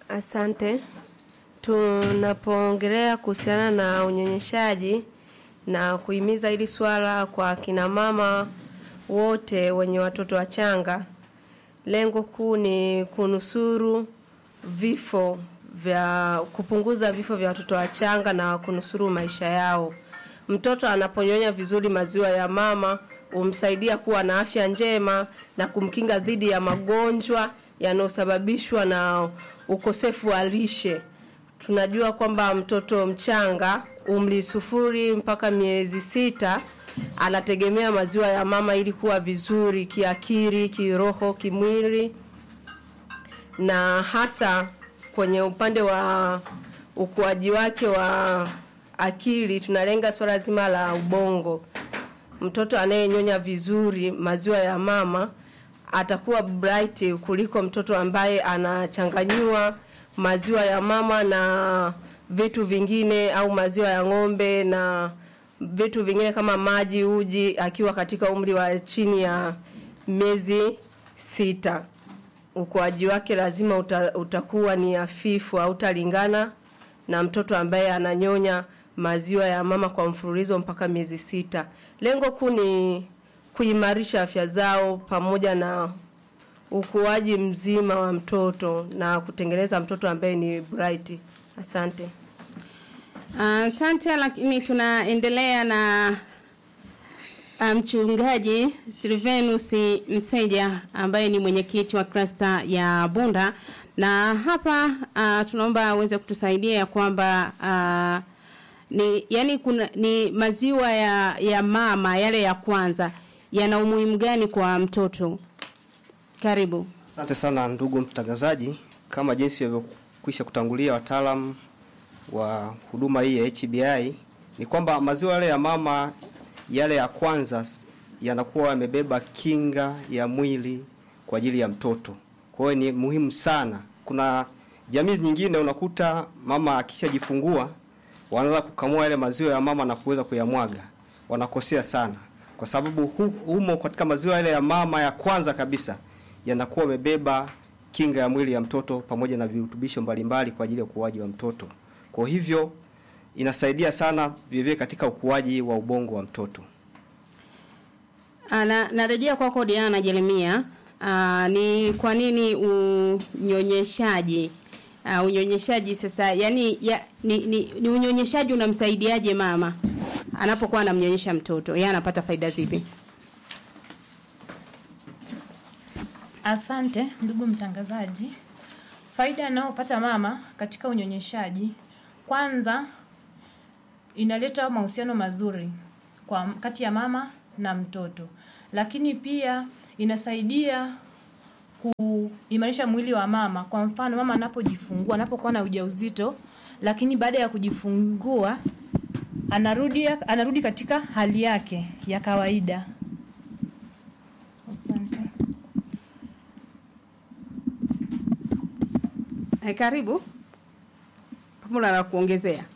Asante. Tunapoongelea kuhusiana na unyonyeshaji na kuhimiza hili swala kwa kina mama wote wenye watoto wachanga, lengo kuu ni kunusuru vifo vya kupunguza vifo vya watoto wachanga na kunusuru maisha yao. Mtoto anaponyonya vizuri maziwa ya mama humsaidia kuwa na afya njema na kumkinga dhidi ya magonjwa yanayosababishwa na ukosefu wa lishe. Tunajua kwamba mtoto mchanga umri sufuri mpaka miezi sita anategemea maziwa ya mama ili kuwa vizuri kiakili, kiroho, kimwili na hasa kwenye upande wa ukuaji wake wa akili tunalenga swala zima la ubongo. Mtoto anayenyonya vizuri maziwa ya mama atakuwa bright kuliko mtoto ambaye anachanganyiwa maziwa ya mama na vitu vingine au maziwa ya ng'ombe na vitu vingine kama maji, uji akiwa katika umri wa chini ya miezi sita. Ukuaji wake lazima uta, utakuwa ni hafifu, hautalingana na mtoto ambaye ananyonya maziwa ya mama kwa mfululizo mpaka miezi sita. Lengo kuu ni kuimarisha afya zao pamoja na ukuaji mzima wa mtoto na kutengeneza mtoto ambaye ni bright. Asante. Asante uh, lakini tunaendelea na mchungaji um, Silvanus Mseja ambaye ni mwenyekiti wa klasta ya Bunda na hapa uh, tunaomba aweze kutusaidia ya kwamba uh, ni yani kuna ni maziwa ya ya mama yale ya kwanza yana umuhimu gani kwa mtoto? Karibu. Asante sana ndugu mtangazaji, kama jinsi ilivyokwisha kutangulia wataalamu wa huduma hii ya HBI ni kwamba maziwa yale ya mama yale ya kwanza yanakuwa yamebeba kinga ya mwili kwa ajili ya mtoto. Kwa hiyo ni muhimu sana. Kuna jamii nyingine unakuta mama akishajifungua wanaanza kukamua yale maziwa ya mama na kuweza kuyamwaga. Wanakosea sana kwa sababu hu, humo katika maziwa yale ya mama ya kwanza kabisa yanakuwa yamebeba kinga ya mwili ya mtoto pamoja na virutubisho mbalimbali kwa ajili ya ukuaji wa mtoto. Kwa hivyo inasaidia sana vivyo katika ukuaji wa ubongo wa mtoto. Ana narejea kwako Diana Jeremia. Aa, ni kwa nini unyonyeshaji uh, unyonyeshaji sasa yani ya, ni, ni, ni unyonyeshaji unamsaidiaje mama anapokuwa anamnyonyesha mtoto yeye anapata faida zipi Asante ndugu mtangazaji. Faida anayopata mama katika unyonyeshaji, kwanza inaleta mahusiano mazuri kwa kati ya mama na mtoto, lakini pia inasaidia kuimarisha mwili wa mama. Kwa mfano, mama anapojifungua, anapokuwa na ujauzito, lakini baada ya kujifungua anarudi anarudi katika hali yake ya kawaida. Asante. Hai, karibu. Pamoja na kuongezea.